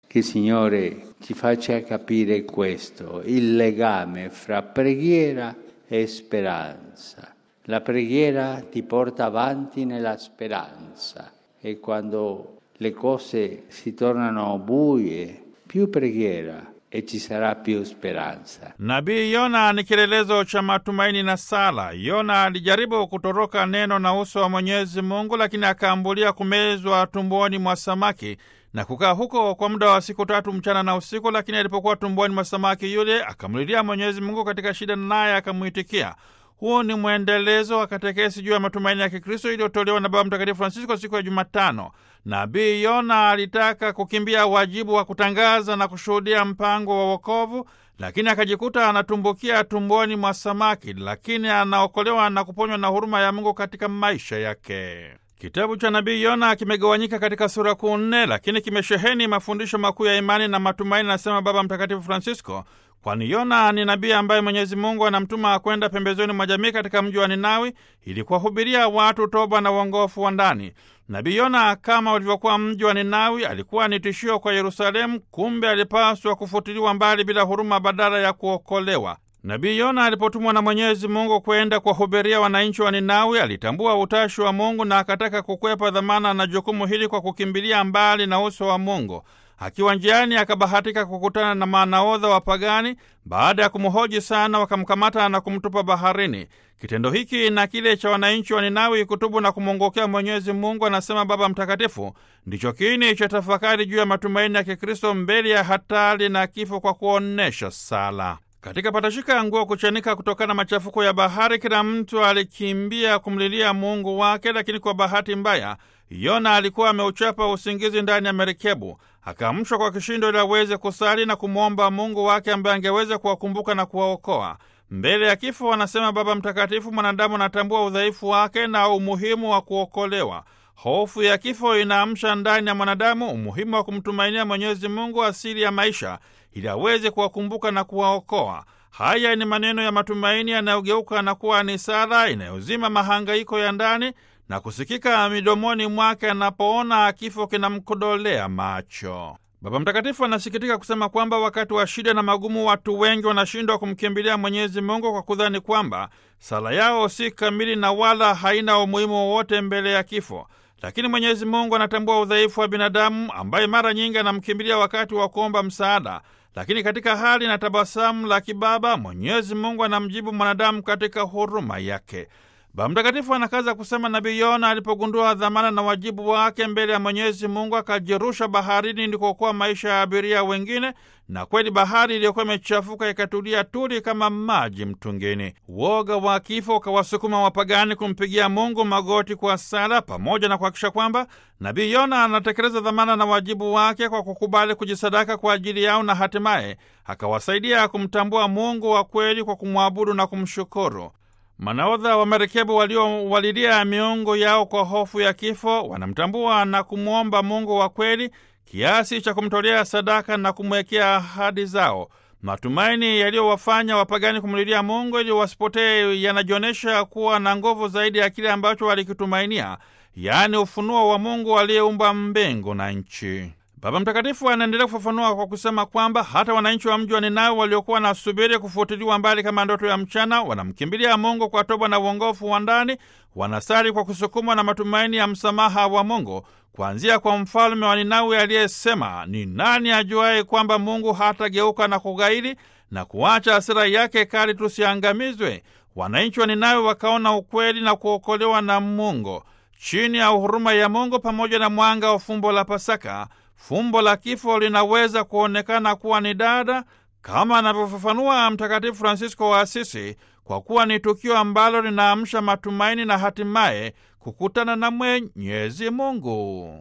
Che il Signore ci faccia capire questo, il legame fra preghiera e speranza. La preghiera ti porta avanti nella speranza e quando le cose si tornano buie, più preghiera e ci sarà più speranza. Nabii Yona ni kielelezo cha matumaini na sala. Yona alijaribu kutoroka neno na uso wa Mwenyezi Mungu, lakini akaambulia kumezwa tumboni mwa samaki na kukaa huko kwa muda wa siku tatu mchana na usiku. Lakini alipokuwa tumboni mwa samaki yule, akamlilia Mwenyezi Mungu katika shida, naye akamwitikia. Huu ni mwendelezo wa katekesi juu ya matumaini ya Kikristo iliyotolewa na Baba Mtakatifu Francisco siku ya Jumatano. Nabii Yona alitaka kukimbia wajibu wa kutangaza na kushuhudia mpango wa wokovu, lakini akajikuta anatumbukia tumboni mwa samaki, lakini anaokolewa na kuponywa na huruma ya Mungu katika maisha yake. Kitabu cha nabii Yona kimegawanyika katika sura kuu nne, lakini kimesheheni mafundisho makuu ya imani na matumaini, anasema Baba Mtakatifu Francisco, kwani Yona ni nabii ambaye Mwenyezi Mungu anamtuma kwenda pembezoni mwa jamii katika mji wa Ninawi ili kuwahubiria watu toba na uongofu wa ndani. Nabii Yona, kama ulivyokuwa mji wa Ninawi, alikuwa ni tishio kwa Yerusalemu. Kumbe alipaswa kufutiliwa mbali bila huruma, badala ya kuokolewa. Nabii Yona alipotumwa na Mwenyezi Mungu kwenda kuwahubiria wananchi wa Ninawi, alitambua utashi wa Mungu na akataka kukwepa dhamana na jukumu hili kwa kukimbilia mbali na uso wa Mungu. Akiwa njiani akabahatika kukutana na manaodha wa pagani. Baada ya kumhoji sana, wakamkamata na kumtupa baharini. Kitendo hiki na kile cha wananchi wa Ninawi kutubu na kumwongokea Mwenyezi Mungu, anasema Baba Mtakatifu, ndicho kiini cha tafakari juu ya matumaini ya Kikristo mbele ya hatari na kifo kwa kuonyesha sala. Katika patashika ya nguo kuchanika kutokana na machafuko ya bahari, kila mtu alikimbia kumlilia Mungu wake, lakini kwa bahati mbaya Yona alikuwa ameuchapa usingizi ndani ya merikebu. Akaamshwa kwa kishindo ili aweze kusali na kumwomba Mungu wake ambaye angeweza kuwakumbuka na kuwaokoa mbele ya kifo. Anasema Baba Mtakatifu, mwanadamu anatambua udhaifu wake na umuhimu wa kuokolewa. Hofu ya kifo inaamsha ndani ya mwanadamu umuhimu wa kumtumainia Mwenyezi Mungu, asili ya maisha, ili aweze kuwakumbuka na kuwaokoa. Haya ni maneno ya matumaini yanayogeuka na kuwa ni sala inayozima mahangaiko ya ndani na kusikika midomoni mwake anapoona kifo kinamkodolea macho. Baba Mtakatifu anasikitika kusema kwamba wakati wa shida na magumu, watu wengi wanashindwa kumkimbilia Mwenyezi Mungu kwa kudhani kwamba sala yao si kamili na wala haina umuhimu wowote mbele ya kifo. Lakini Mwenyezi Mungu anatambua udhaifu wa binadamu ambaye mara nyingi anamkimbilia wakati wa kuomba msaada, lakini katika hali na tabasamu la kibaba Mwenyezi Mungu anamjibu mwanadamu katika huruma yake. Baba Mtakatifu anakaza kusema Nabii Yona alipogundua dhamana na wajibu wake mbele ya Mwenyezi Mungu akajirusha baharini ili kuokoa maisha ya abiria wengine, na kweli bahari iliyokuwa imechafuka ikatulia tuli kama maji mtungini. Woga wa kifo ukawasukuma wapagani kumpigia Mungu magoti kwa sala, pamoja na kuhakikisha kwamba Nabii Yona anatekeleza dhamana na wajibu wake kwa kukubali kujisadaka kwa ajili yao, na hatimaye akawasaidia kumtambua Mungu wa kweli kwa kumwabudu na kumshukuru. Manaodha wa merikebu waliowalilia miungu yao kwa hofu ya kifo wanamtambua na kumwomba Mungu wa kweli kiasi cha kumtolea sadaka na kumwekea ahadi zao. Matumaini yaliyowafanya wapagani kumlilia Mungu ili wasipotee yanajionyesha kuwa na nguvu zaidi ya kile ambacho walikitumainia, yaani ufunuo wa Mungu aliyeumba mbingu na nchi. Baba Mtakatifu anaendelea kufafanua kwa kusema kwamba hata wananchi wa mji wa Ninawi waliokuwa wanasubiri kufutiliwa mbali kama ndoto ya mchana, wanamkimbilia Mungu kwa toba na uongofu wa ndani, wanasali kwa kusukumwa na matumaini ya msamaha wa Mungu, kuanzia kwa mfalme wa Ninawi aliyesema, ni nani ajuaye kwamba Mungu hatageuka na kughairi na kuacha hasira yake kali tusiangamizwe? Wananchi wa Ninawi wakaona ukweli na kuokolewa na Mungu chini ya huruma ya Mungu pamoja na mwanga wa fumbo la Pasaka. Fumbo la kifo linaweza kuonekana kuwa ni dada, kama anavyofafanua Mtakatifu Fransisko wa Asisi, kwa kuwa ni tukio ambalo linaamsha matumaini na hatimaye kukutana na Mwenyezi Mungu.